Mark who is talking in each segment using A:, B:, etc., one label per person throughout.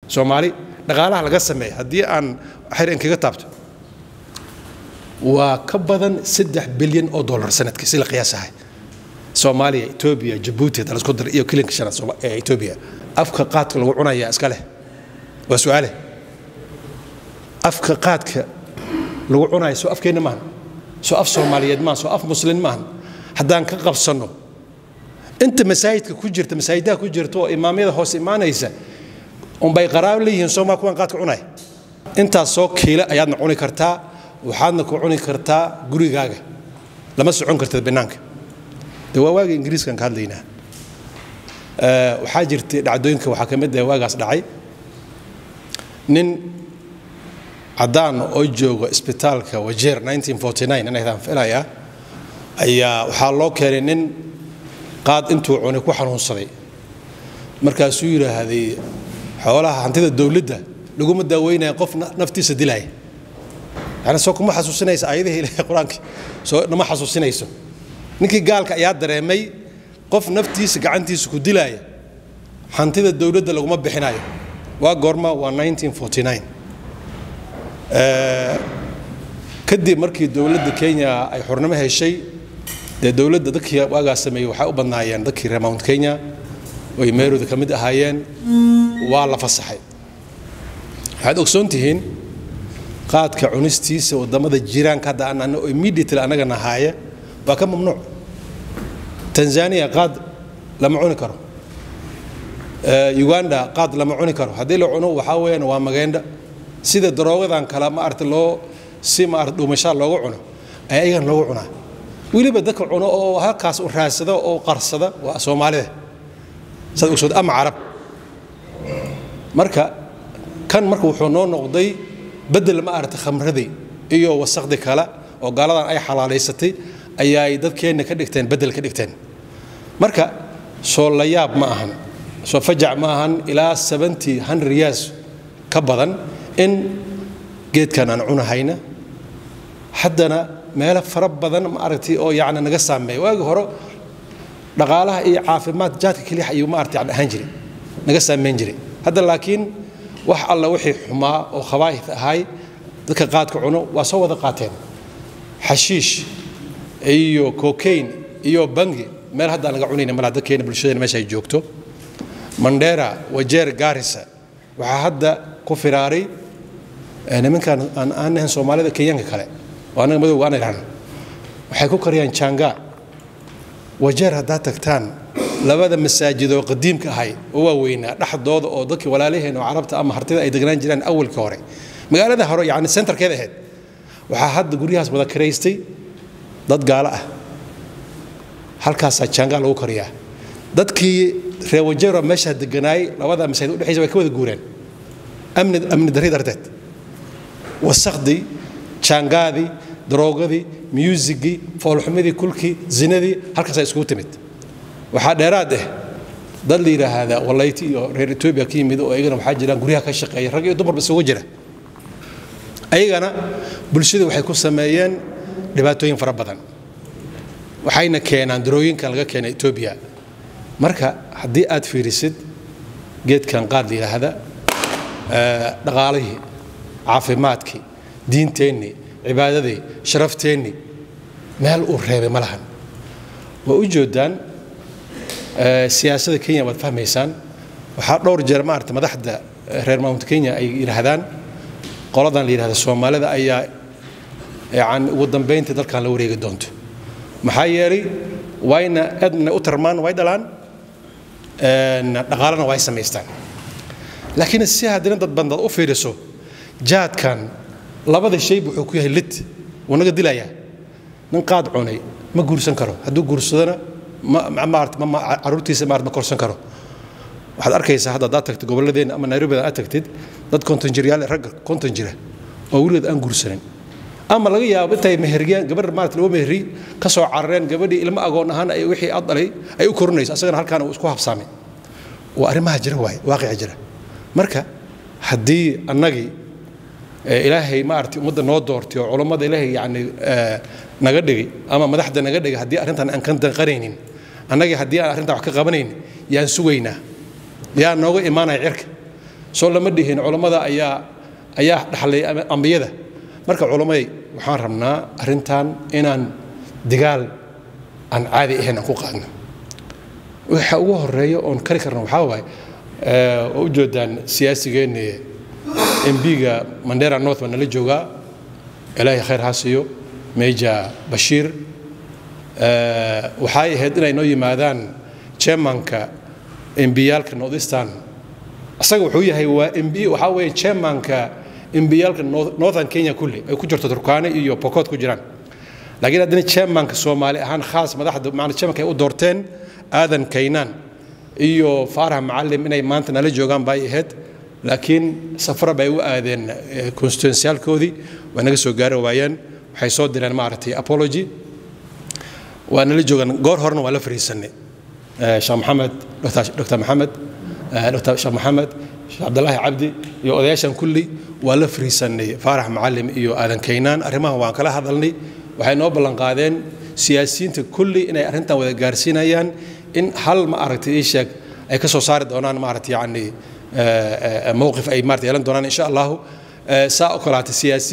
A: soomaali dhaqaalaha laga sameeya haddii aan xer in kaga taabto waa ka badan saddex bilyan oo dollar sanadkii si la qiyaasahay soomaaliya etoobiya jabuuti hadda lasku dar iyo kilinka shanaad ee etoobiya afka qaadka lagu cunaya iska leh waa su-aale afka qaadka lagu cunayo soo afkeenna maahan soo af soomaaliyeed maahan soo af muslin maahan haddaan ka qabsanno inta masaajidka ku jirta masaajidaha ku jirta oo imaamyada hoos imaanaysa unbay qaraabo leeyihiin soomaa kuwan qaadka cunaya intaas soo kiile ayaadna cuni kartaa waxaadna ku cuni kartaa gurigaaga lama socon kartid banaanka de waa waagii ingiriiskan ka hadlaynaa waxaa jirtay dhacdooyinka waxaa ka mid ah waagaas dhacay nin caddaan oo jooga isbitaalka wajeer 1949 inaydan filaya ayaa waxaa loo keenay nin qaad intuu cunay ku xanuunsaday markaasuu yidhaahday xoolaha hantida dowladda laguma daaweynaya qof naftiisa dilaya yani soo kuma xasuusinaysa aayadihii ilaahay qur-aankii soo nama xasuusinayso ninkii gaalka ayaa dareemay qof naftiisa gacantiisa ku dilaya hantida dowladda laguma bixinayo waa goorma waa 1949 kadib markii dowladda kenya ay xurnimo heshay dee dowladda dadkii waagaa sameeyey waxay u badnaayeen dadkii reer mount kenya oy meerooda ka mid ahaayeen waa la fasaxay waxaad ogsoon tihiin qaadka cunistiisa wadamada jiraanka hadda aan oo immediately annaga nahaaya waa ka mamnuuc tanzania qaad lama cuni karo uganda qaad lama cuni karo haddii la cuno waxaa weeyaan waa mageendha sida daroogadan kale ma arta loo si ma arta dhuumashaa looga cuno ayaa iyagan loogu cunaa weliba dadka cuno oo halkaas u raadsada oo qarsada waa soomaalida saad ogsood ama carab marka kan marka wuxuu noo noqday bedel ma aragta khamradii iyo wasakdi kale oo gaaladan ay xalaalaysatay ayaay dadkeenna ka dhigteen bedel ka dhigteen marka soo la yaab ma ahan soo fajac ma ahan ilaa seventy hundred years ka badan in geedkan aan cunahayna haddana meelo fara badan ma aragtay oo yacni naga saameeya waagi hore dhaqaalaha iyo caafimaad jaadka keliya ayuu ma aragtay yani ahaan jiray naga saameyn jiray hadda laakiin wax alla wixii xumaa oo khabaa'id ahay dadka qaadka cuno waa soo wada qaateen xashiish iyo cocaine iyo bangi meel haddaan laga cunayna malaa dadkeena bulshadeena meesha ay joogto mandheera wajeer gaarisa waxaa hadda ku firaaray nimankan aan aan ahayn soomaalida kenyaanka kale oo annaga madowga aan idhahno waxay ku kariyaan janga wajeer haddaad tagtaan labada masaajid oo qadiimka ahay oo waaweynaa dhexdooda oo dadkii walaalaheen oo carabta ama hartida ay degnaan jiraan awalka hore magaalada hore yani centerkeeda ahayd waxaa hadda guryahaas wada karaystay dad gaalo ah halkaasaa janga lagu kariyaa dadkii reer wajeero meeshaa deganaayay labada masaajid udhexaysa way ka wada guureen amni amni darri darteed wasakhdii jaangaadii daroogadii musigii foolxumadii kulkii zinadii halkaasaa iskugu timid waxaa dheeraad ah dad la yidhaahdaa walayti iyo reer etoobiya ka yimid oo iyagana waxaa jiraan guryaha ka shaqeeya rag iyo dumarba isugu jira ayagana bulshada waxay ku sameeyeen dhibaatooyin fara badan waxayna keenaan darooyinkan laga keena etoobiya marka haddii aad fiirisid geedkan qaad la yidhaahda dhaqaalihii caafimaadkii diinteennii cibaadadii sharafteenni meel uu reebay ma lahan waa u joodaan siyaasadda kenya waad fahmaysaan waxaa dhowr jeer maarata madaxda reer mount kenya ay yidhaahdaan qoladan la yidhahda soomaalida ayaa yani ugu dambayntii dalkan la wareegi doonto maxaa yeelay wayna aadna u tarmaan way dhalaan dhaqaalana way samaystaan laakiin si haddina dad bandad u fiiriso jaadkan labada shayba wuxuu ku yahay lid wuu naga dilayaa nin qaad cunay ma guursan karo hadduu guursadona caruurtiisa maarad ma korsan karo waxaad arkaysaa hadda haddaad tagtid gobolladeenna ama nairobidan aad tagtid dad konton jiryaal ragga konton jira oo weligood aan guursanin ama laga yaabo intay meheriyaan gabar maarata laba meheri ka soo carareen gabadhii ilmo agoon ahaan ay wixii aad dhalay ay u korinayso asagana halkaan uu isku habsaamay waa arrimaha jira waaye waaqica jira marka haddii annagii ilaahay maarata ummadda noo doortay oo culammada ilaahay yacni naga dhigay ama madaxda naga dhigay haddii arrintan aan ka danqanaynin annagii haddii aan arrintan wax ka qabanaynin yaan sugaynaa yaa nooga imaanaya cirka soo lama dhihin culammada ayaa ayaa dhaxlay ambiyada marka culammaday waxaan rabnaa arrintan inaan digaal aan caadi ahayn aan ku qaadno waxa ugu horeeya oon kari karno waxaa waaye oo u jeedaan siyaasigeenni mbiga mandera north baa nala joogaa ilaahay khayr ha siiyo meja bashiir waxay ahayd inay noo yimaadaan chairmanka mbiyaalka northeastern asaga wuxuu yahay waa mb waxaa weeye chairmanka mbiyaalka northern kenya kulli ay ku jirto turkaane iyo pokot ku jiraan laakiin haddana chairmanka soomaali ahaan khaas madaxda maana chairmanka ay u doorteen aadan kaynaan iyo faarax macalim inay maanta nala joogaan bay ahayd laakiin safra bay u aadeen constituencialkoodii waa naga soo gaari waayeen waxay soo direen maaragtay apology waa nala joogaan goor horena waa la fariisanay sheekh maxamed dr maxamed dr sheekh maxamed sheekh cabdilaahi cabdi iyo odayaashan kulli waa la fariisanay faarax macalim iyo aadan kaynaan arrimahan waan kala hadalnay waxay noo ballanqaadeen siyaasiyiinta kulli inay arrintan wada gaarsiinayaan in hal ma aragtay ii sheeg ay ka soo saari doonaan maaragtay yacni mowqif ay maarata yeelan doonaan insha allahu saa oo kalaata siyaasi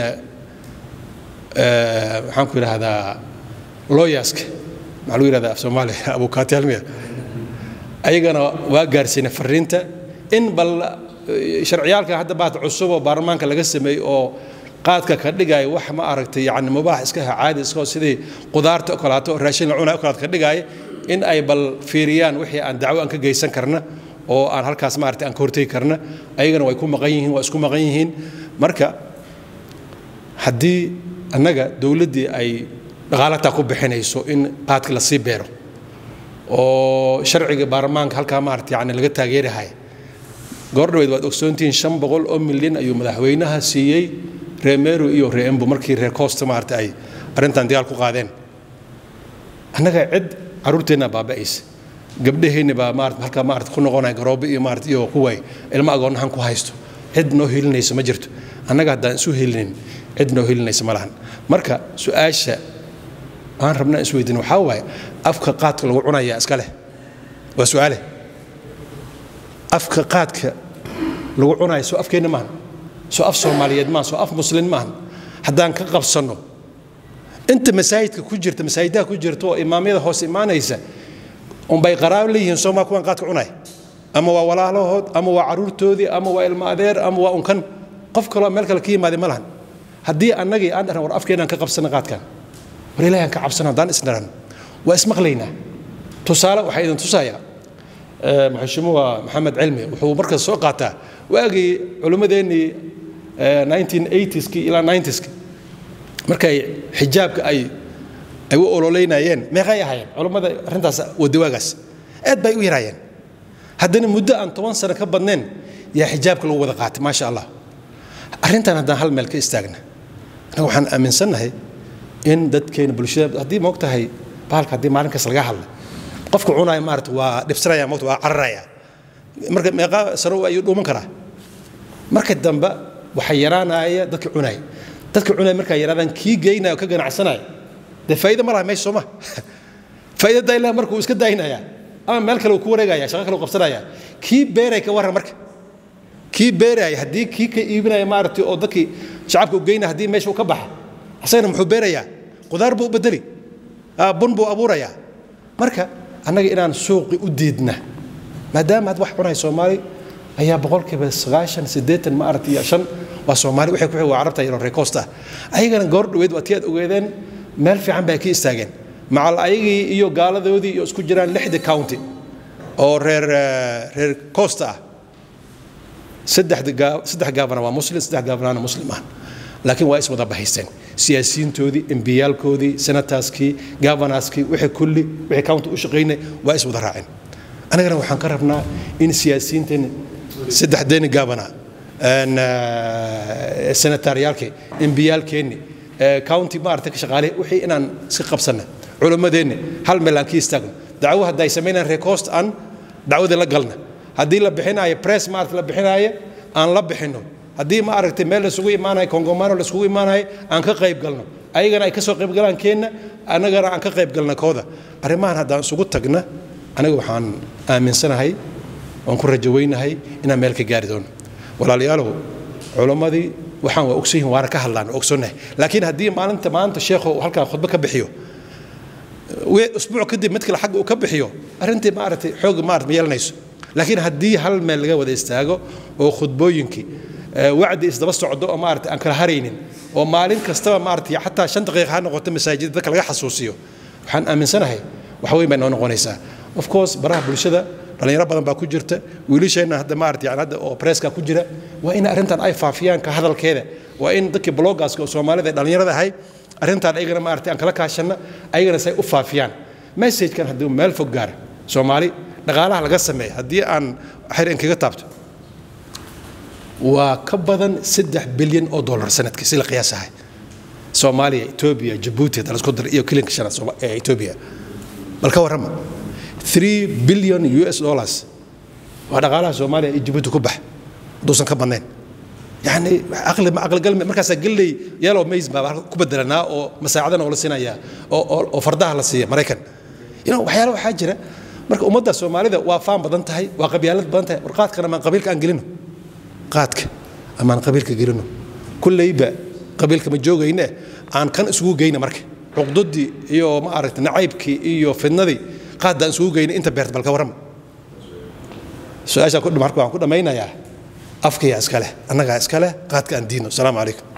A: maxaan ku yidhaahdaa looyaska maxaa lagu yidhahdaa af soomaaliya abukaati halmiya ayagana waa gaarsiinay fariinta in bal sharciyaalka hadda baata cusub oo baarlamaanka laga sameeyey oo qaadka ka dhigaya wax ma aragtay yani mubaax iska ha caadi iska sidii qudaarta oo kalaato oo raashin la cunaya oo kalaata ka dhigaya in ay bal fiiriyaan wixii aan dacwo aan ka geysan karna oo aan halkaas maaragtay aan ka hortegi karna ayagana way ku maqan yihiin waa isku maqan yihiin marka haddii annaga dowladdii ay dhaqaalataa ku bixinayso in qaadka la sii beero oo sharciga baarlamaanka halkaa maaragtay yani laga taageerahay goordhaweyd waad ogsoontihiin shan boqol oo milyan ayuu madaxweynaha siiyey reer meru iyo reer embu markii reer costa maaragtay ay arrintan dagaal ku qaadeen annaga cid carruurteenna baaba'aysa gabdhaheenni baa maarata halkaa maarata ku noqonaya garoobo iyo maarata iyo kuway ilmo agoonahan ku haysto cid noo helinaysa ma jirto annaga haddaan isu helinin cid noo helinaysa ma lahan marka su-aasha aan rabnaa isweydiin waxaa waaye afka qaadka lagu cunayaa iska leh waa su-aale afka qaadka lagu cunaya soo afkeenna maahan soo af soomaaliyeed maahan soo af muslin maahan haddaan ka qabsanno inta masaajidka ku jirta masaajidaha ku jirta oo imaamyada hoos imaanaysa unbay qaraabo leeyihiin soomaa kuwan qaadka cunaya ama waa walaalahood ama waa caruurtoodii ama waa ilmo adeer ama waa unkan qof kaloo meel kale ka yimaada ma lahan haddii annagii aan dharan war afkeenaan ka qabsana qaadkan war ilahi aan ka cabsana haddaan isdharan waa ismaqlaynaa tusaale waxaa idin tusayaa maxashimuha maxamed cilmi wuxuu markaas soo qaataa waagii culimmadeennii 1980skii ilaa 90skii markay xijaabka ay ay u ololeynayeen meeqay ahaayeen culammada arrintaas wadawaagaas aad bay u yaraayeen haddana muddo aan toban sano ka badnayn yaa xijaabka lagu wada qaatay maasha allah arrintan haddaan hal meel ka istaagna annaga waxaan aaminsannahay in dadkeena bulshada haddii moog tahay bahalka haddii maalin kasta laga hadla qofka cunaya maarata waa dhibsanaya moogta waa cararaya marka meeqa sano ayuu dhuuman karaa marka dambe waxaa yaraanaya dadka cunaya dadka cunaya markaa yaraadaan kii geynaya oo ka ganacsanaya dee faa'iido ma laha meesha sooma faa'iido dayla marka uu iska daynaya ama meel kale uu ku wareegaya shaqo kale uu qabsanaya kii beeray ka warran marka kii beeraya haddii kii ka iibinaya maaragtay oo dadkii shacabka u geynaya haddii meesha uu ka baxa asagana muxuu beerayaa qudaar buu u bedeli bun buu abuurayaa marka annaga inaan suuqi u diidna maadaama aad wax cunay soomaali ayaa boqolkiiba sagaashan siddeetan ma aragtay iyo shan waa soomaali waxay ku waa carabta iyo reekoosta ayagana goor dhoweed waa tii aad ogeedeen meel fiican bay ka istaageen macal ayagii iyo gaaladoodii iyo isku jiraan lixda county oo reer reer costa ah saddex gaabana waa muslim saddex gaabanaana muslim ah laakiin waa iswada bahaysteen siyaasiyiintoodii embiyaalkoodii senataskii gavanaskii wixii kulli wixii county u shaqaynay waa iswada raaceen anagana waxaan ka rabnaa in siyaasiyiinteeni saddexdeeni gavana senataryaalkii embiyaalkeenni county maarata ka shaqaale wixii inaan iska qabsanna culimmadeenni hal meel aan ka istaagno dacwo hadday samaynaan reecost aan dacwadii la galna haddii la bixinaayo press maarata la bixinaayo aan la bixinno haddii ma aragtay meel laisugu imaanayo kongomano laisugu imaanayo aan ka qayb galno ayagana ay ka soo qayb galaan keenna annagana aan ka qayb galna kooda arrimahan haddaan isugu tagna aniga waxaan aaminsanahay waan ku rajaweynahay inaan meel ka gaari doono walaalayaalow culammadii waxaan waa ogsoyihin waana ka hadlaan waa ogsoonnahay laakiin haddii maalinta maanta sheekhu halkaa khudbo ka bixiyo usbuuc kadib mid kale xagga uu ka bixiyo arrintii maaragtay xoog maarata ma yeelanayso laakiin haddii hal meel laga wada istaago oo khudbooyinkii wacdi isdaba socdo oo maarata aan kala haraynin oo maalin kastaba maarata xataa shan daqiiqa ha noqoto masaajidda dadka laga xasuusiyo waxaan aaminsanahay wax weyn bay noo noqonaysaa of course baraha bulshada dhalinyaro badan baa ku jirta wiilasheenna hadda maarata yani hadda oo presska ku jira waa in arrintan ay faafiyaan ka hadalkeeda waa in dadkii bloggaska oo soomaalida ee dhalinyarada ahay arrintaan ayagana maarata aan kala kaashanna ayagana say u faafiyaan messagekan haddii meel fog gaara soomaali dhaqaalaha laga sameeya haddii aan xer inkaga taabto waa ka badan saddex bilyan oo dollar sanadkii si la qiyaasahay soomaaliya etoobiya jabuuti hadda lasku dar iyo kilinka shanaad ee etoobiya bal ka warrama 3 billion us dollars waa dhaqaalaha soomaaliya iyo jabuuti ku bax haduusan ka badnayn yani aqli ma aqli galme markaasaa galley yellow maize baa ku bedelanaa oo masaacadana oo la siinaya oo oo fardaha la siiya maraykan you know waxyaala waxaa jira marka ummadda soomaalida waa faan badan tahay waa qabyaalad badan tahay war qaadkana maan qabiilka aan gelino qaadka amaan qabiilka gelino kulleyba qabiilka ma joogayne aan kan isugu geyna marka cuqdadii iyo ma aragta nacaybkii iyo fidnadii qaadda aan isugu geyna inta beerta balka warrama su-aashaa ku marka waxaan ku dhammaynayaa afkaya iska leh annagaa iska leh qaadka aan diino asalaamu calaykum